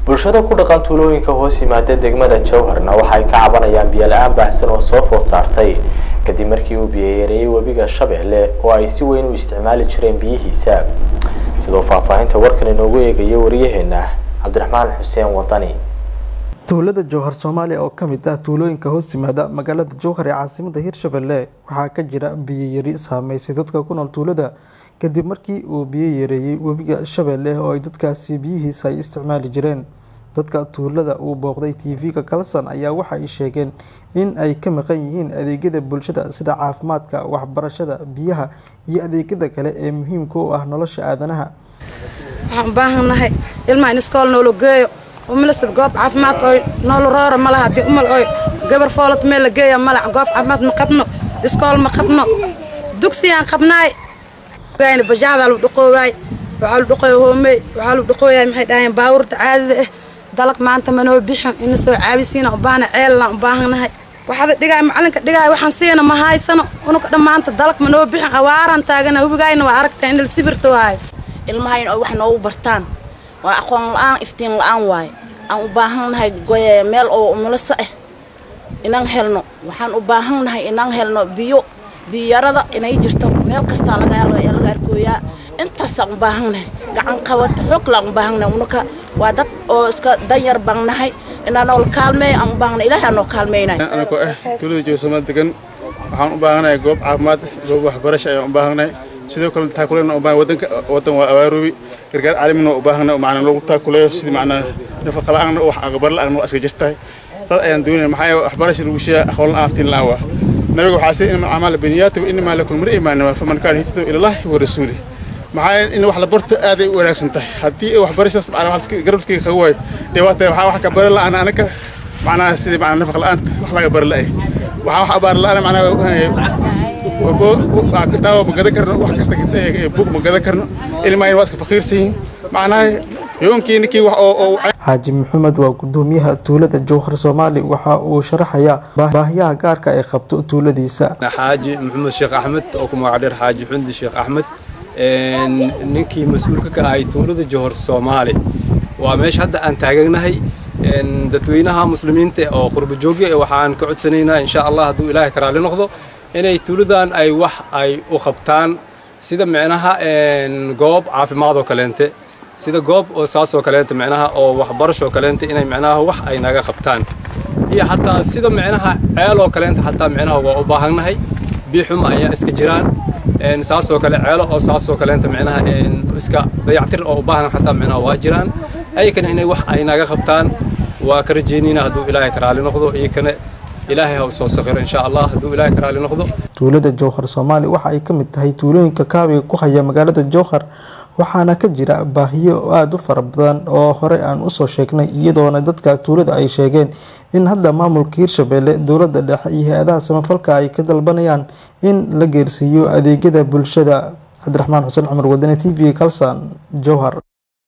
bulshada ku dhaqan tuulooyinka hoos yimaada degmada jowharna waxay ka cabanayaan biyo la-aan baahsan oo soo food saartay kadib markii uu biyoyareeyey webiga shabeelle oo ay si weyn u isticmaali jireen biyihiisa sidoo faahfaahinta warkan inoogu eegayo wariyaheena cabdiraxmaan xuseen wadani tuulada jowhar soomaaliya oo kamid ah tuulooyinka hoos yimaada magaalada jowhar ee caasimada hirshabelle waxaa ka jira biyo yari saameysay dadka ku nool tuulada kadib markii uu biyo yareeyey webiga shabeelle oo ay dadkaasi biyihiisa ay isticmaali jireen dadka tuulada uu booqday tv-ga kalson ayaa waxa ay sheegeen in ay ka maqan yihiin adeegyada bulshada sida caafimaadka waxbarashada biyaha iyo adeegyada kale ee muhiimka u ah nolosha aadanaha waxaan u baahannahay ilmaha in iskool noola geeyo umilasab goob caafimaad oy noola roora ma laha haddii umal oy gabar foolad meel la geeya male goob caafimaad ma qabno iskool ma qabno dugsiyaan qabnaay bajaacdaa lu dhaqoowaay waxaa lu dhaqooya hoomey waxaa lu dhaqooyaay maxay dhahayeen baawurta caadida ah dalag maanta manoo bixin ina soo caabisiina u baahna ceellaan u baahannahay waxaada dhigaay macalinka dhigaay waxaan siina ma haysano unuka dhammaanta dalag manoo bixin awaaraan taagana hubigaayna waa aragtaa in la sibirta waayo ilmahayn oo wax noogu bartaan waa aqoon la-aan iftiin la-aan waaye aan u baahannahay meel oo umuliso ah inaan helno waxaan u baahannahay inaan helno biyo biyarada inay jirto meel kastaa laga arkooyaa intaasaan u baahannahay gacan qabata xooglaan u baahannahay unuka waa dad oo iska danyar baan nahay inaa noola kaalmeeyo aan u baahannahay ilaahay aan noo kaalmeynay anakoo ah tuulada joogsamaad degan waxaan u baahanahay goob caafimaad goob waxbarasho ayaan u baahanahay sidoo kale taakuleena u baahan wadanka wadan waa awaaroobi gargaar caalamina u baahanahay macnaa loogu taakuleeyo sidii macnaa nafaqa la-aan wax aqbar la-aan waa iska jirtahay saas ayaan doonaya maxaa waxbarasha lagu sheegaa aqoon la-aan aftiin la-aan waa nabiga waxaa sii inama acmaal biniyaati wa inamaa lakum mar imaanama faman kaana hijratu ilallaahi wa rasuulih maxaa in wax la barto aaday u wanaagsan tahay haddii waxbarashadaas macnaa garabskayga qaga waayo dhibaata waxaa wax ka bari la-aan anaka macnaha sidii macnaa nafaq la-aanta wax laga bari la-ay waxaa wax abaar la-aan macnaa kitaabo ma gadan karno wax kasta bug ma gadan karno ilmahayn waa iska faqiirsan yihiin macnaha yoonkii ninkii wax oo xaaji maxamed waa gudoomiyaha tuulada jowhar soomaali waxa uu sharaxayaa baahiyaha gaarka ay qabto tuuladiisa xaaji maxamed sheekh axmed oo ku magac dheer xaaji xundi sheekh axmed ninkii mas-uulka ka ahay tuulada jowhar soomaali waa meesha hadda aan taaganahay dadweynaha muslimiinta oo qurba joogya waxaan ka codsanaynaa insha allah hadduu ilaahay ka raali noqdo inay tuuladan ay wax ay u qabtaan sida micnaha goob caafimaad oo kaleente sida goob oo saas oo kaleente micnaha oo waxbarasho oo kaleente inay micnaha wax ay naga qabtaan iyo xataa sida micnaha ceel oo kaleente xataa micnaha waa u baahannahay biixuma ayaa iska jiraan saas oo kale ceelo oo saas oo kaleente micnaha iska dayactir oo u baahan xataa micnaha waa jiraan ayakana inay wax ay naga qabtaan waa ka rajeynayna hadduu ilaahay ka raali noqdo iyakana ilaahay ha soo sakhiro insha allah hadduu ilaahay ka raali noqdo tuulada jowhar soomaali waxa ay ka mid tahay tuulooyinka kaabiga ku haya magaalada jowhar waxaana ka jira baahiyo aada u fara badan oo horey aan usoo sheegnay iyadoona dadka tuulada ay sheegeen in hadda maamulka hirshabelle dowladda dhexe iyo hay-adaha samafalka ay ka dalbanayaan in la geersiiyo adeegyada bulshada cabdiraxmaan xuseen cumar wadane t v kalsan jowhar